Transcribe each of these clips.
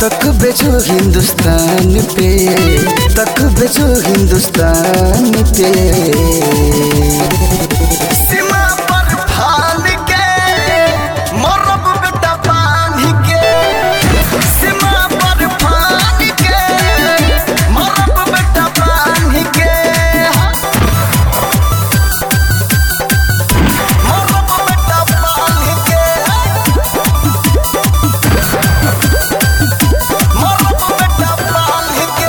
तक बेचो हिंदुस्तान पे तक बेचो हिंदुस्तान पे सीमा पर फान के मरब बेटा बांध के सीमा पर फान के मरब बेटा बांध के मरब बेटा बांध के मरब बेटा बांध के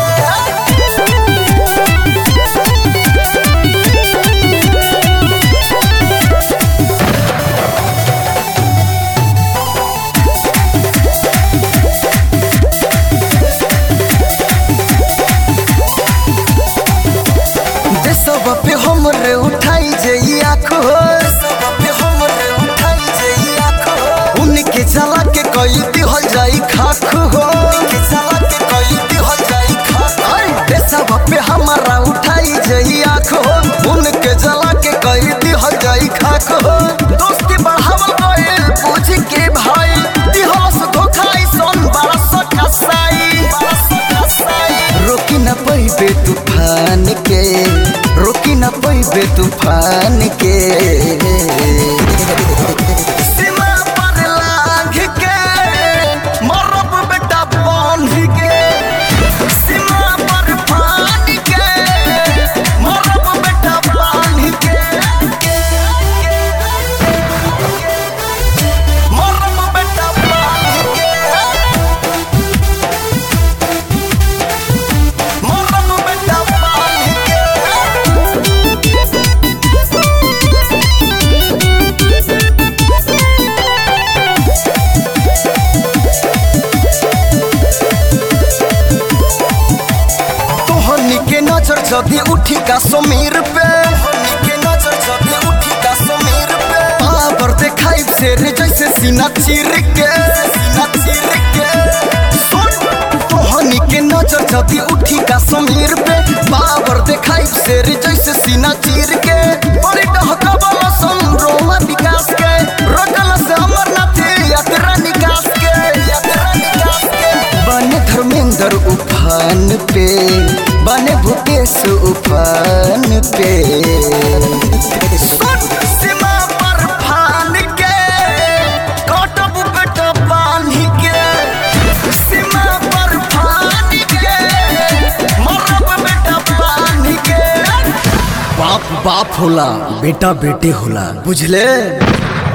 देशवा पे हमरे उठाई जई आँखो देशवा पे हमरे उठाई जई आँखो उनके जला के कई दिहल जाई खाख हो उनके जला के कई दिहल जाई खाख अरे देशवा पे हमारा उठाई जई आँखो उनके जला के कई दिहल जाई खाख हो दोस्ती बढ़ावल गइल पूछ के भाई दिहल से धोखाई सन बड़ा सा कसाई बड़ा सा कसाई रोकी न पैबे तूफान के रोकी न पैबे तूफान के सीमा पर लांघ के मरब बेटा बांध के सीमा पर फान के मरब बेटा बांध के मरब बेटा बांध के मरब बेटा बांध के तोहनी के नजर जदी उठी का समीर पे तोहनी के नजर जदी उठी का समीर पे पावर देखाई शेर जैसे सीना चीर के सीना चीर के सुन तोहनी के नजर जदी उठी का समीर पे पावर देखाई शेर जैसे सीना चीर के बड़ी डहका वाला संरोमा विकास के रगल से अमरनाथ यात्रा निकास के यात्रा निकास के बने धर्मेंद्र उफान पे बने भूपेश उफान पे सुन सीमा पर फान के कटब बेटा बांध के सीमा पर फान के मरब बेटा बांध के बाप बाप होला बेटा बेटे होला बुझले